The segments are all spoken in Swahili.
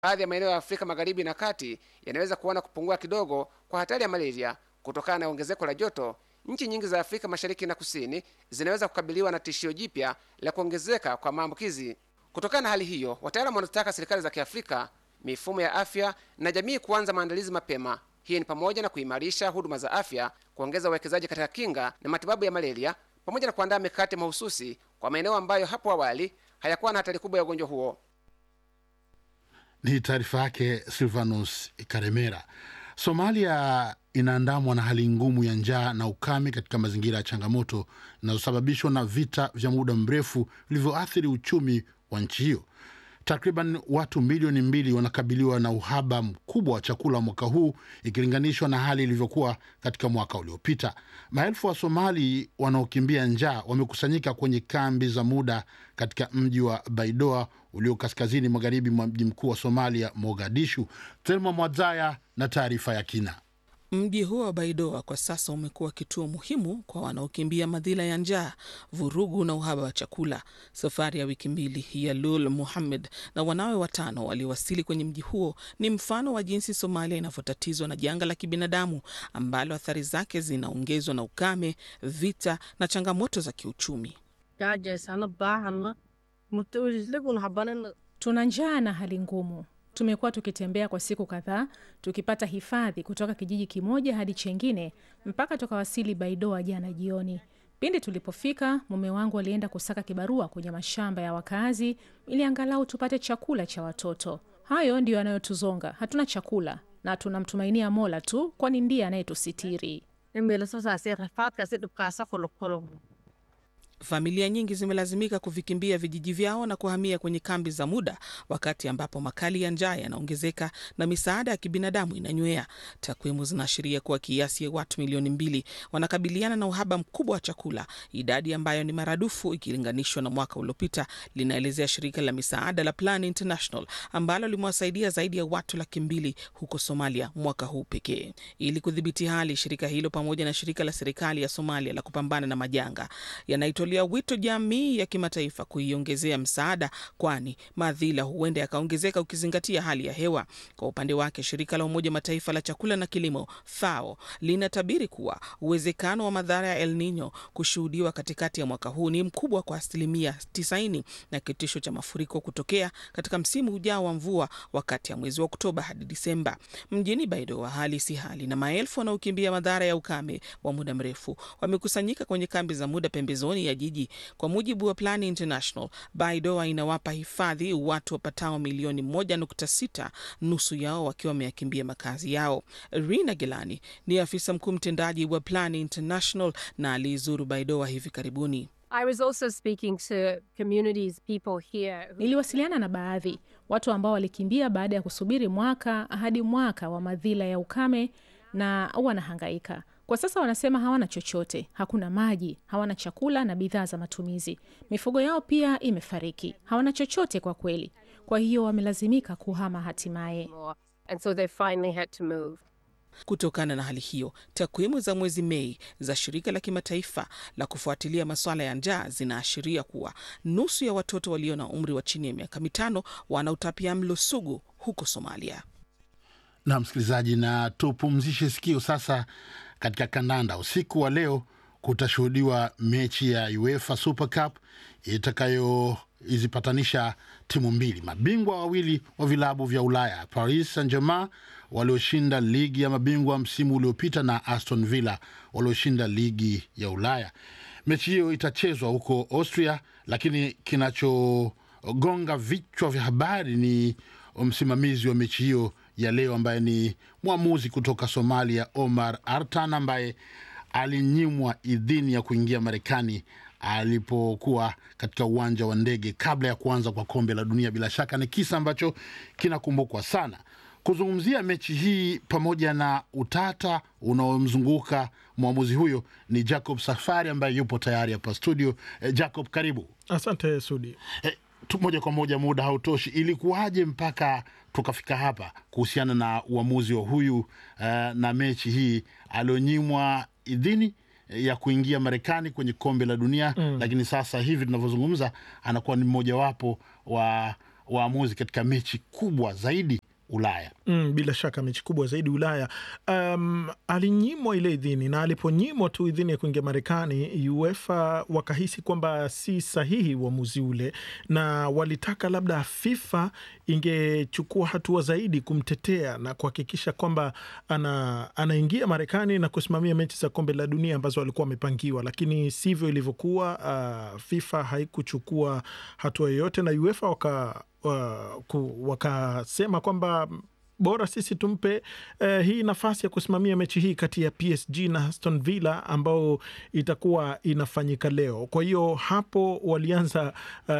baadhi ya maeneo ya Afrika Magharibi na Kati yanaweza kuona kupungua kidogo kwa hatari ya malaria kutokana na ongezeko la joto. Nchi nyingi za Afrika Mashariki na Kusini zinaweza kukabiliwa na tishio jipya la kuongezeka kwa maambukizi. Kutokana na hali hiyo, wataalamu wanataka serikali za Kiafrika, mifumo ya afya na jamii kuanza maandalizi mapema. Hii ni pamoja na kuimarisha huduma za afya, kuongeza uwekezaji katika kinga na matibabu ya malaria, pamoja na kuandaa mikakati mahususi kwa maeneo ambayo hapo awali hayakuwa na hatari kubwa ya ugonjwa huo. Ni taarifa yake Silvanus Karemera. Somalia inaandamwa na hali ngumu ya njaa na ukame katika mazingira ya changamoto inayosababishwa na vita vya muda mrefu vilivyoathiri uchumi wa nchi hiyo. Takriban watu milioni mbili wanakabiliwa na uhaba mkubwa wa chakula mwaka huu ikilinganishwa na hali ilivyokuwa katika mwaka uliopita. Maelfu wa Somali wanaokimbia njaa wamekusanyika kwenye kambi za muda katika mji wa Baidoa ulio kaskazini magharibi mwa mji mkuu wa Somalia, Mogadishu. Telma Mwadzaya na taarifa ya kina. Mji huo wa Baidoa kwa sasa umekuwa kituo muhimu kwa wanaokimbia madhila ya njaa, vurugu na uhaba wa chakula. Safari ya wiki mbili ya Lul Muhammed na wanawe watano waliowasili kwenye mji huo ni mfano wa jinsi Somalia inavyotatizwa na janga la kibinadamu ambalo athari zake zinaongezwa na ukame, vita na changamoto za kiuchumi. Tuna njaa na hali ngumu. Tumekuwa tukitembea kwa siku kadhaa tukipata hifadhi kutoka kijiji kimoja hadi chengine mpaka tukawasili Baidoa jana jioni. Pindi tulipofika, mume wangu alienda kusaka kibarua kwenye mashamba ya wakazi ili angalau tupate chakula cha watoto. Hayo ndiyo yanayotuzonga. Hatuna chakula na tunamtumainia Mola tu, kwani ndiye anayetusitiri. Familia nyingi zimelazimika kuvikimbia vijiji vyao na kuhamia kwenye kambi za muda, wakati ambapo makali ya njaa yanaongezeka na misaada ya kibinadamu inanywea. Takwimu zinaashiria kuwa kiasi ya watu milioni mbili wanakabiliana na uhaba mkubwa wa chakula, idadi ambayo ni maradufu ikilinganishwa na mwaka uliopita, linaelezea shirika la misaada la Plan International ambalo limewasaidia zaidi ya watu laki mbili huko Somalia mwaka huu pekee. Ili kudhibiti hali, shirika hilo pamoja na shirika la serikali ya Somalia la kupambana na majanga yanaitwa ya wito jamii ya kimataifa kuiongezea msaada, kwani madhila huenda yakaongezeka ukizingatia hali ya hewa. Kwa upande wake, shirika la Umoja Mataifa la chakula na kilimo FAO linatabiri kuwa uwezekano wa madhara ya El Nino kushuhudiwa katikati ya mwaka huu ni mkubwa kwa asilimia 90 na kitisho cha mafuriko kutokea katika msimu ujao wa mvua wakati ya mwezi wa Oktoba hadi Disemba. Mjini Baidoa hali si hali, na maelfu wanaokimbia madhara ya ukame wa muda mrefu wamekusanyika kwenye kambi za muda pembezoni ya jiji. Kwa mujibu wa Plan International, Baidoa inawapa hifadhi watu wapatao milioni moja nukta sita, nusu yao wakiwa wameyakimbia makazi yao. Rina Gelani ni afisa mkuu mtendaji wa Plan International na aliizuru Baidoa hivi karibuni. I was also speaking to communities, people here who... Niliwasiliana na baadhi watu ambao walikimbia baada ya kusubiri mwaka hadi mwaka wa madhila ya ukame na wanahangaika kwa sasa wanasema hawana chochote, hakuna maji, hawana chakula na bidhaa za matumizi. Mifugo yao pia imefariki, hawana chochote kwa kweli. Kwa hiyo wamelazimika kuhama hatimaye. And so they finally had to move. Kutokana na hali hiyo, takwimu za mwezi Mei za shirika la kimataifa la kufuatilia masuala ya njaa zinaashiria kuwa nusu ya watoto walio na umri wa chini ya miaka mitano wana utapiamlo sugu huko Somalia. Na msikilizaji, na tupumzishe sikio sasa katika kandanda. Usiku wa leo kutashuhudiwa mechi ya UEFA Super Cup itakayoizipatanisha timu mbili, mabingwa wawili wa vilabu vya Ulaya, Paris Saint Germain walioshinda ligi ya mabingwa msimu uliopita na Aston Villa walioshinda ligi ya Ulaya. Mechi hiyo itachezwa huko Austria, lakini kinachogonga vichwa vya habari ni msimamizi wa mechi hiyo ya leo ambaye ni mwamuzi kutoka Somalia Omar Artan ambaye alinyimwa idhini ya kuingia Marekani alipokuwa katika uwanja wa ndege kabla ya kuanza kwa kombe la dunia. Bila shaka ni kisa ambacho kinakumbukwa sana. Kuzungumzia mechi hii pamoja na utata unaomzunguka mwamuzi huyo ni Jacob Safari ambaye yupo tayari hapa studio. Eh, Jacob, karibu. Asante Sudi. Eh, tu moja kwa moja, muda hautoshi. Ilikuwaje mpaka tukafika hapa kuhusiana na uamuzi wa huyu uh, na mechi hii alionyimwa idhini ya kuingia Marekani kwenye kombe la dunia mm. Lakini sasa hivi tunavyozungumza anakuwa ni mmojawapo wa waamuzi katika mechi kubwa zaidi Ulaya. Mm, bila shaka mechi kubwa zaidi Ulaya. Um, alinyimwa ile idhini na aliponyimwa tu idhini ya kuingia Marekani, UEFA wakahisi kwamba si sahihi uamuzi ule, na walitaka labda FIFA ingechukua hatua zaidi kumtetea na kuhakikisha kwamba ana, anaingia Marekani na kusimamia mechi za kombe la dunia ambazo walikuwa wamepangiwa, lakini sivyo ilivyokuwa. Uh, FIFA haikuchukua hatua yoyote na UEFA waka wa- ku- wakasema kwamba bora sisi tumpe eh, hii nafasi ya kusimamia mechi hii kati ya PSG na Aston Villa ambao itakuwa inafanyika leo. Kwa hiyo hapo walianza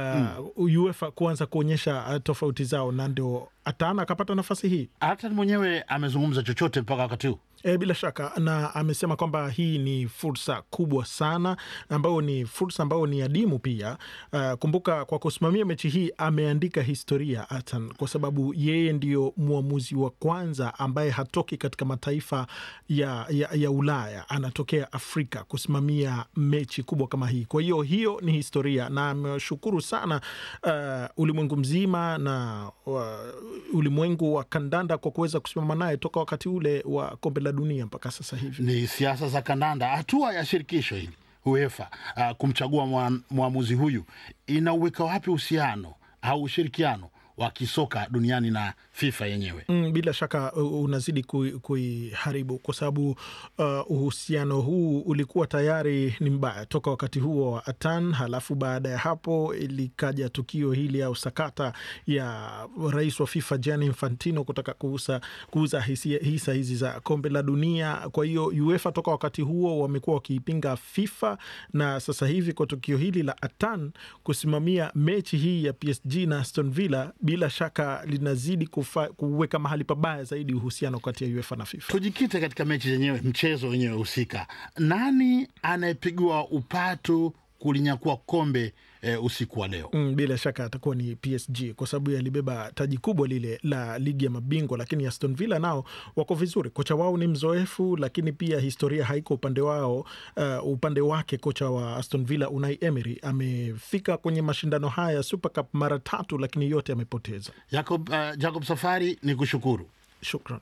uh, UEFA kuanza kuonyesha uh, tofauti zao, na ndio Atana akapata nafasi hii. Hata mwenyewe amezungumza chochote mpaka wakati huu? E, bila shaka na amesema kwamba hii ni fursa kubwa sana ambayo ni fursa ambayo ni adimu pia. Uh, kumbuka kwa kusimamia mechi hii ameandika historia Atan, kwa sababu yeye ndio mwamuzi wa kwanza ambaye hatoki katika mataifa ya, ya, ya Ulaya, anatokea Afrika kusimamia mechi kubwa kama hii. Kwa hiyo hiyo ni historia, na ameshukuru sana uh, ulimwengu mzima na uh, ulimwengu wa kandanda kwa kuweza kusimama naye toka wakati ule wa kombe la dunia mpaka sasa hivi. Ni siasa za kandanda. Hatua ya shirikisho hili UEFA uh, kumchagua mwa- mwamuzi huyu inauweka wapi uhusiano au ushirikiano wa kisoka duniani na FIFA yenyewe? Mm, bila shaka uh, unazidi kui- kuiharibu kwa sababu uh, uhusiano huu ulikuwa tayari ni mbaya toka wakati huo wa Atan. Halafu baada ya hapo likaja tukio hili au sakata ya rais wa FIFA Gianni Infantino kutaka kuuza, kuuza hisia- hisa hizi za kombe la dunia. Kwa hiyo UEFA toka wakati huo wamekuwa wakiipinga FIFA, na sasa hivi kwa tukio hili la Atan kusimamia mechi hii ya PSG na Aston Villa, bila shaka linazidi kufa, kuweka mahali pabaya zaidi uhusiano kati ya UEFA na FIFA. Tujikite katika mechi zenyewe, mchezo wenyewe husika. Nani anayepigwa upatu kulinyakua kombe eh, usiku wa leo? Mm, bila shaka atakuwa ni PSG kwa sababu yalibeba taji kubwa lile la ligi ya mabingwa, lakini Aston Villa nao wako vizuri. Kocha wao ni mzoefu, lakini pia historia haiko upande wao. Uh, upande wake kocha wa Aston Villa Unai Emery amefika kwenye mashindano haya ya Super Cup mara tatu, lakini yote amepoteza. Jacob, uh, Jacob Safari, ni kushukuru. Shukran.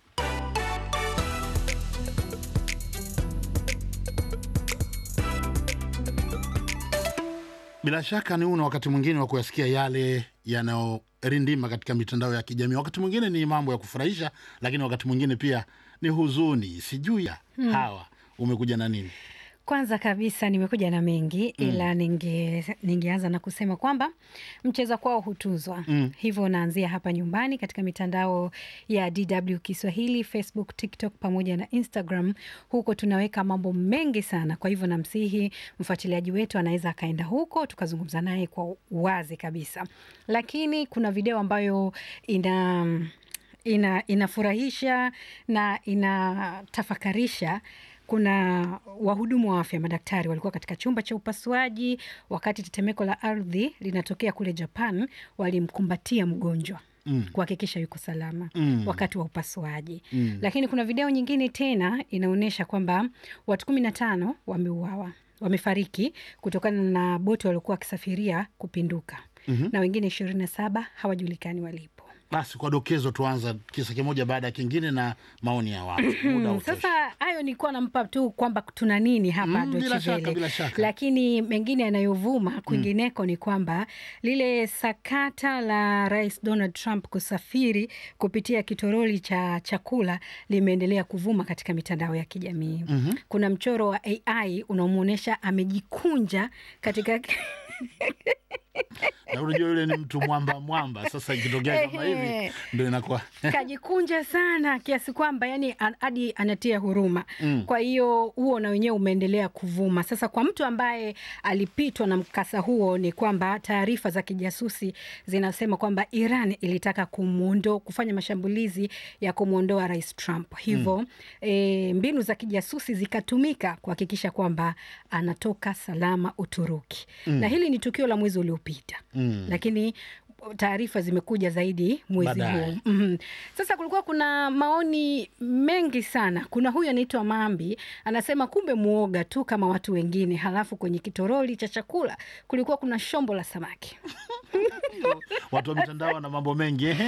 Bila shaka ni una wakati mwingine wa kuyasikia yale yanayorindima katika mitandao ya kijamii. Wakati mwingine ni mambo ya kufurahisha, lakini wakati mwingine pia ni huzuni. Sijui ya hawa umekuja na nini? Kwanza kabisa nimekuja na mengi ila ninge, ningeanza na kusema kwamba mcheza kwao hutuzwa. Hivyo naanzia hapa nyumbani katika mitandao ya DW Kiswahili, Facebook, TikTok pamoja na Instagram. Huko tunaweka mambo mengi sana, kwa hivyo namsihi mfuatiliaji wetu anaweza akaenda huko tukazungumza naye kwa uwazi kabisa, lakini kuna video ambayo ina ina inafurahisha na inatafakarisha. Kuna wahudumu wa afya, madaktari walikuwa katika chumba cha upasuaji wakati tetemeko la ardhi linatokea kule Japan. Walimkumbatia mgonjwa kuhakikisha yuko salama wakati wa upasuaji. Lakini kuna video nyingine tena inaonyesha kwamba watu kumi na tano wameuawa wamefariki kutokana na boti waliokuwa wakisafiria kupinduka na wengine ishirini na saba hawajulikani walipo. Basi kwa dokezo, tuanza kisa kimoja baada ya kingine na maoni ya watu. Muda Mm, hautoshi. Sasa hayo nilikuwa nampa tu kwamba tuna nini hapa Mm, Deutsche bila shaka, Welle. bila shaka. Lakini mengine yanayovuma kwingineko ni kwamba lile sakata la Rais Donald Trump kusafiri kupitia kitoroli cha chakula limeendelea kuvuma katika mitandao ya kijamii. Kuna mchoro wa AI unaomwonyesha amejikunja katika na unajua yule ni mtu mwamba mwamba. Sasa ikitokea kama hivi Ehe. ndo inakuwa kajikunja sana kiasi kwamba yani an- hadi anatia huruma. Kwa hiyo huo na wenyewe umeendelea kuvuma. Sasa kwa mtu ambaye alipitwa na mkasa huo, ni kwamba taarifa za kijasusi zinasema kwamba Iran ilitaka kumuondo, kufanya mashambulizi ya kumwondoa Rais Trump, hivyo e, mbinu za kijasusi zikatumika kuhakikisha kwamba anatoka salama Uturuki, na hili ni tukio la mwezi uliopita lakini taarifa zimekuja zaidi mwezi Baadaye. huu. Mhm. Sasa kulikuwa kuna maoni mengi sana. Kuna huyu anaitwa Mambi anasema kumbe muoga tu kama watu wengine, halafu kwenye kitoroli cha chakula kulikuwa kuna shombo la samaki. Watu wa mitandao na mambo mengi ehe.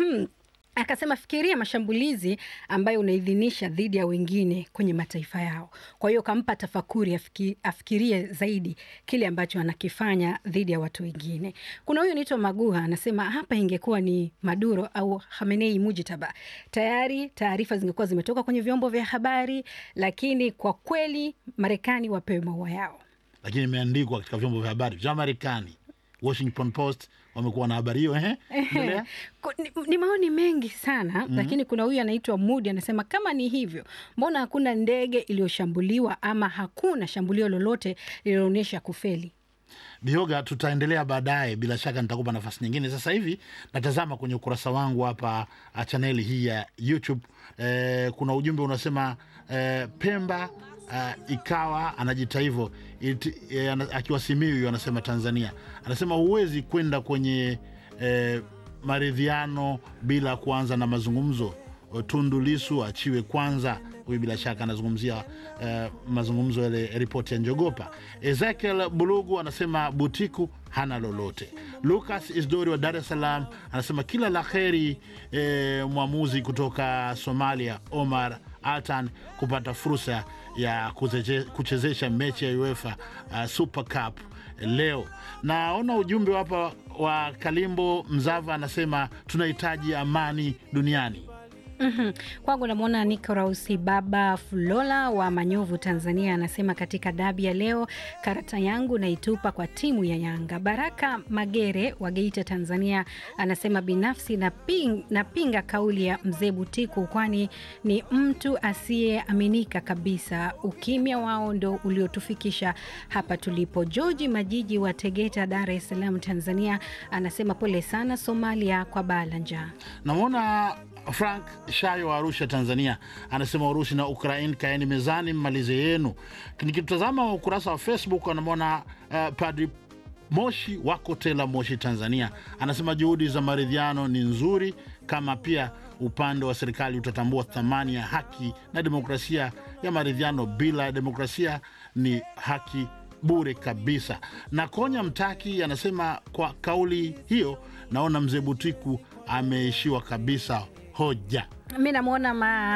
Akasema fikiria mashambulizi ambayo unaidhinisha dhidi ya wengine kwenye mataifa yao. Kwa hiyo kampa tafakuri afiki, afikirie zaidi kile ambacho anakifanya dhidi ya watu wengine. Kuna huyu anaitwa Maguha anasema hapa ingekuwa ni Maduro au Khamenei Mujitaba, tayari taarifa zingekuwa zimetoka kwenye vyombo vya habari, lakini kwa kweli Marekani wapewe maua yao. lakini imeandikwa katika vyombo vya habari vya Marekani. Washington Post wamekuwa na habari hiyo ehe. Endelea. Ku- ni, ni maoni mengi sana lakini kuna huyu anaitwa Mudi anasema kama ni hivyo, mbona hakuna ndege iliyoshambuliwa ama hakuna shambulio lolote lililoonyesha kufeli? Bioga, tutaendelea baadaye, bila shaka nitakupa nafasi nyingine. Sasa hivi natazama kwenye ukurasa wangu hapa ah, chaneli hii ya YouTube eh, kuna ujumbe unasema eh, Pemba ah, ikawa anajita hivyo iti- eh, ana- akiwa Simiyu anasema Tanzania, anasema huwezi kwenda kwenye eh, maridhiano bila kuanza na mazungumzo. Tundu Lisu achiwe kwanza. Huyu bila shaka anazungumzia eh, mazungumzo yale ripoti ya Njogopa. Ezekiel Bulugu anasema Butiku hana lolote. Lucas Isdori wa Dar es Salaam anasema kila la heri eh, mwamuzi kutoka Somalia Omar Altan kupata fursa ya kuzeche- kuchezesha mechi ya UEFA uh, Super Cup leo. Naona ujumbe hapa wa Kalimbo Mzava anasema tunahitaji amani duniani. Mhm. Kwangu namwona Nikorausi Baba Fulola wa Manyovu, Tanzania, anasema katika dabi ya leo karata yangu naitupa kwa timu ya Yanga. Baraka Magere wa Geita, Tanzania, anasema binafsi naping, napinga kauli ya mzee Butiku, kwani ni mtu asiyeaminika kabisa. Ukimya wao ndo uliotufikisha hapa tulipo. George Majiji wa Tegeta, Dar es Salaam, Tanzania, anasema pole sana Somalia kwa baa la njaa. Namwona Frank Shayo wa Arusha, Tanzania, anasema Urusi na Ukraine kaeni mezani, mmalize yenu. Nikitazama ukurasa wa Facebook anamwona uh, Padri Moshi wako Tela, Moshi, Tanzania, anasema juhudi za maridhiano ni nzuri, kama pia upande wa serikali utatambua thamani ya haki na demokrasia ya maridhiano. Bila demokrasia ni haki bure kabisa. Na Konya Mtaki anasema kwa kauli hiyo, naona mzee Butiku ameishiwa kabisa hoja. Mi namwona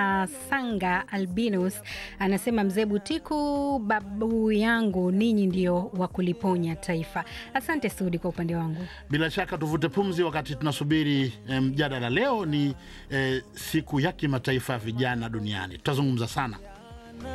Masanga Albinus anasema mzee Butiku, babu yangu, ninyi ndio wa kuliponya taifa. Asante Sudi kwa upande wangu. Bila shaka tuvute pumzi wakati tunasubiri eh, mjadala. Leo ni eh, siku ya kimataifa ya vijana duniani, tutazungumza sana